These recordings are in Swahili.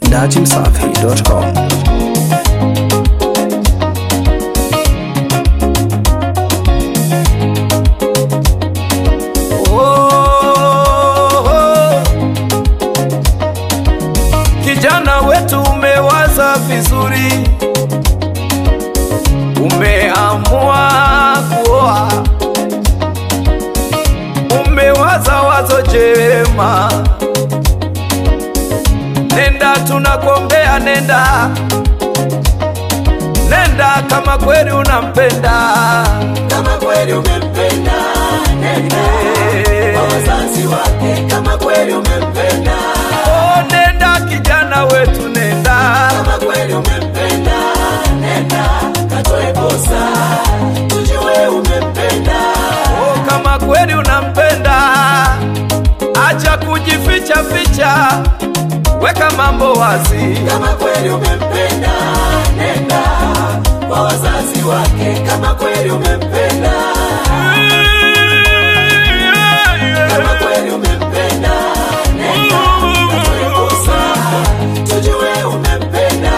datimsafi.com. Oh, kijana wetu umewaza vizuri, umeamua kuoa, umewaza wazo jema. Nenda, tunakuombea, nenda, nenda kama kweli unampenda. kama kweli umempenda nenda kwa wazazi wake kama kweli umempenda Oh, nenda kijana wetu, nenda kama kweli umempenda nenda katoe kosa tujue umempenda Oh, kama kweli unampenda, acha kujificha ficha, weka mambo wazi. kama kweli umempenda nenda kwa wazazi wake kama kweli umempenda kama kweli umempenda nenda katoe kosa tujue umempenda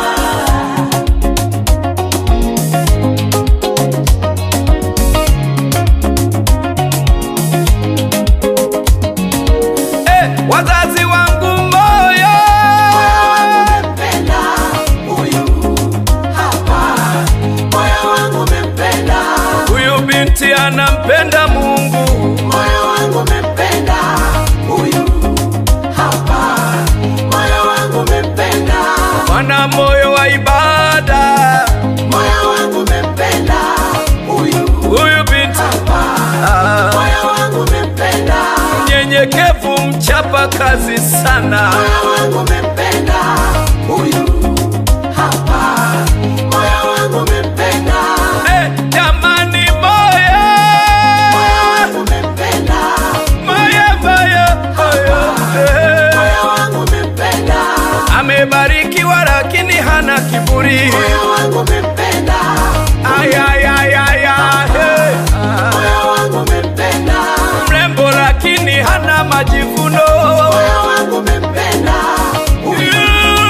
Eh, wazazi wangu moyo, umempenda huyu hapa, moyo wangu umempenda, huyu binti anampenda Mungu, moyo wangu umempenda huyu hapa, moyo wangu umempenda, mwana moyo wa ibada, moyo wangu umempenda huyu huyu binti hapa, ah, moyo wangu umempenda, mnyenyekevu, mchapa kazi sana. moyo wangu umempenda huyu hapa, moyo wangu umempenda, Eh, jamani moyo, moyo wangu umempenda moyo, moyo, moyo, eh. moyo wangu umempenda, amebarikiwa lakini hana kiburi. moyo wangu umempenda, Ay, ay, ay, ay, ay, hey. Ah, moyo wangu umempenda, mrembo lakini hana majivuno. moyo wangu umempenda, huyu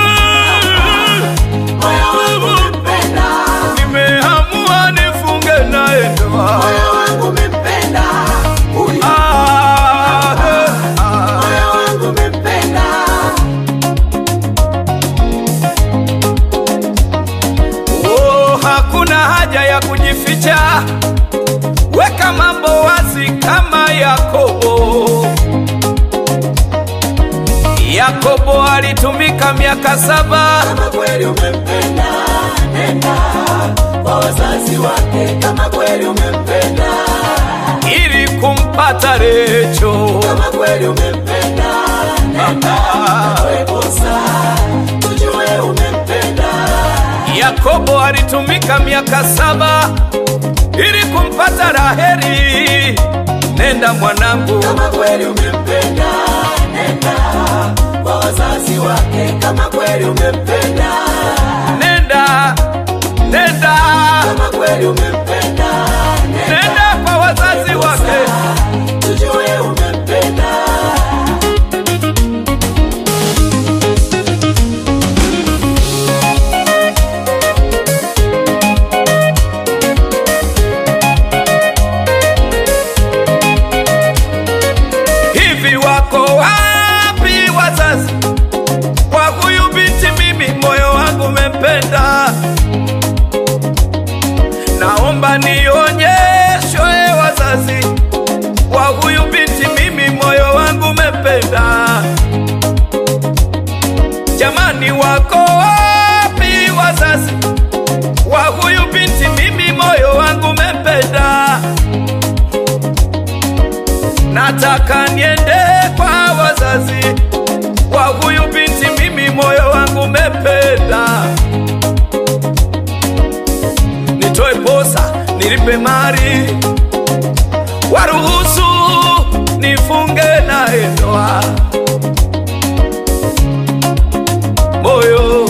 moyo wangu umempenda, Nimeamua nifunge naye ndoa. moyo wangu umempenda, huyu Ah, hey, ah. moyo wangu umempenda, Oh, hakuna haja ya kujificha, weka mambo wazi kama Yakobo. Yakobo alitumika miaka saba kama kweli umempenda, nenda kwa wazazi wake, kama kweli umempenda, ili kumpata Recho. kama kweli umempenda, nenda katoe kosa, tujue umempenda. Yakobo alitumika miaka saba ili kumpata Raheli. Nenda mwanangu, kama kweli umempenda nenda kwa wazazi wake kama kweli umempenda nenda, nenda, kama kweli umempenda nenda kwa wazazi wake. tujue umempenda Hivi wako wapi wazazi kwa huyu binti? Mimi moyo wangu umempenda, naomba nionyeshwe wazazi kwa huyu binti. Mimi moyo wangu umempenda, jamani, wako wapi wazazi wa huyu binti? Mimi moyo wangu umempenda nataka niende kwa wazazi wa huyu binti, mimi moyo wangu umependa. Nitoe posa, nilipe mali, waruhusu nifunge naye ndoa. Moyo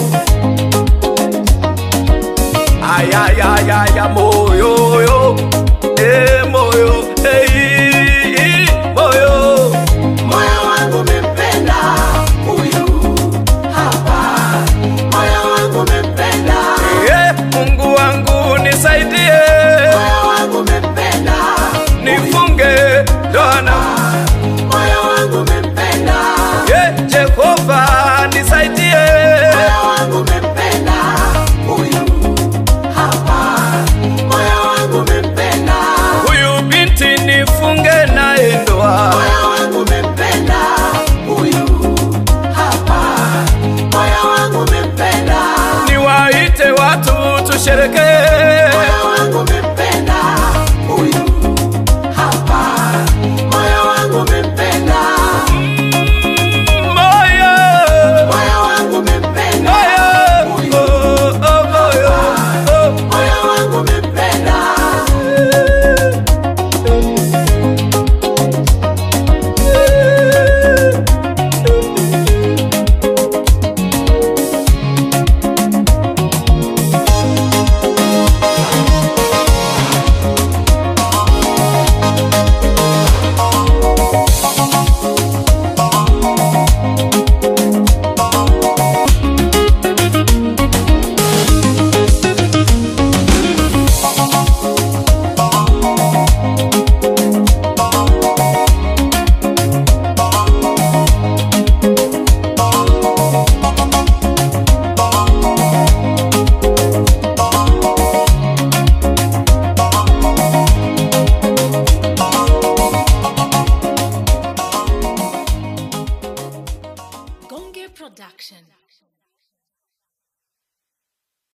ayayayaya, moyo yo, eh, moyo hey, moyo moyo wangu umempenda huyu hapa moyo wangu umempenda, niwaite watu tusherekee moyo wangu umempenda.